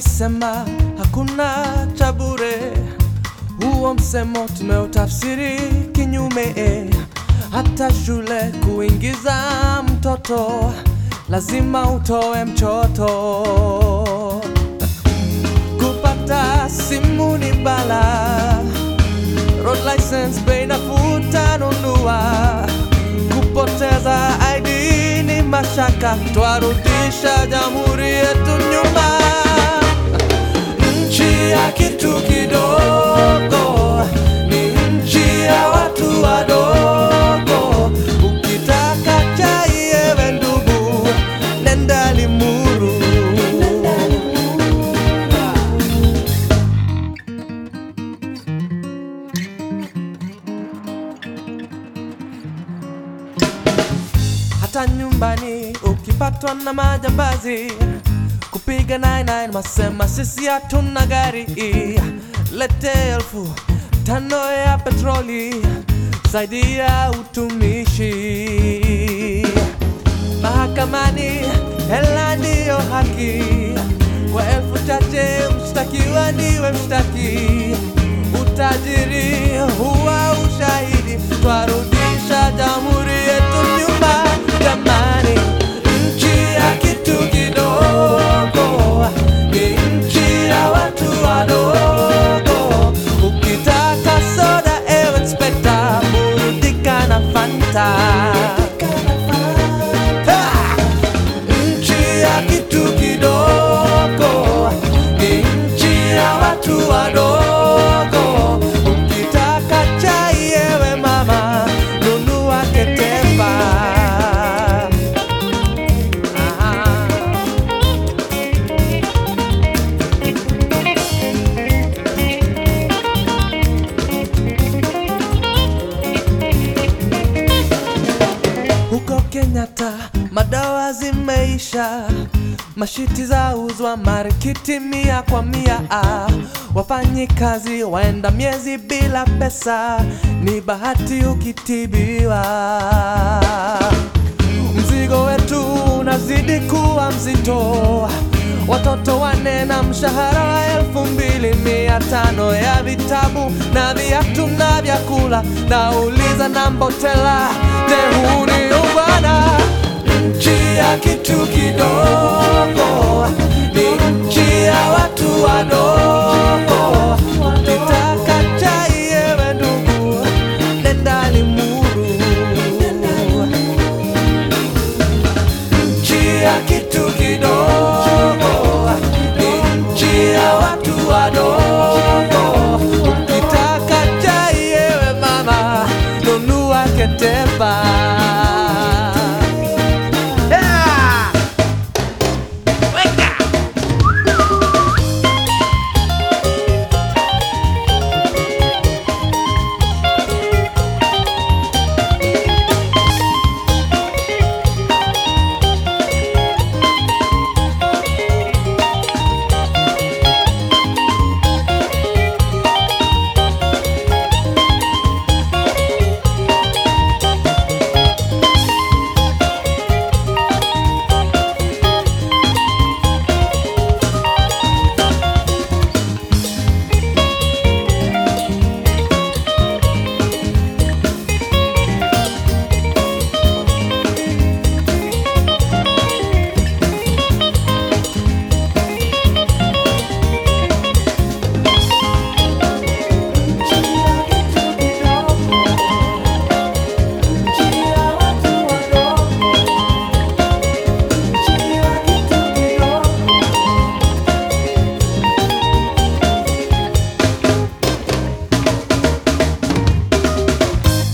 walisema hakuna cha bure. Huo msemo tumeutafsiri kinyume, eh. hata shule kuingiza mtoto lazima utoe mchoto. Kupata simu ni bala, road license bei nafuu tanunua. Kupoteza ID ni mashaka, twarudisha jamhuri yetu nyuma. Nchi ya kitu kidogo ni nchi ya watu wadogo. Ukitaka chai ewe ndugu, nenda Limuru. hata nyumbani ukipatwa na majambazi kupiga 99 masema sisi hatuna gari lete elfu tano ya petroli zaidi ya utumishi mahakamani hela ndiyo haki kwa elfu chache mshtakiwa ndiwe mshtaki utajiri huwa ushahidi twarudisha jamhuri yetu nyuma jamani nchi ya kitu kidogo ni nchi ya watu wadogo ukitaka soda ewe inspekta burudika na fanta Ha! nchi ya kitu kidogo ni nchi ya watu wadogo. Ukitaka chai ewe mama, nunua Ketepa. Ah. Huko Kenyatta madawa zimeisha, mashiti za uzwa marikiti mia kwa mia. Ah, Wafanyi kazi waenda miezi bila pesa, ni bahati ukitibiwa. Mzigo wetu unazidi kuwa mzito, watoto wane na mshahara wa elfu mbili mia tano ya vitabu na viatu na vyakula. Nauliza na Mbotela, je, huu ni ubwana? Nchi ya kitu kidogo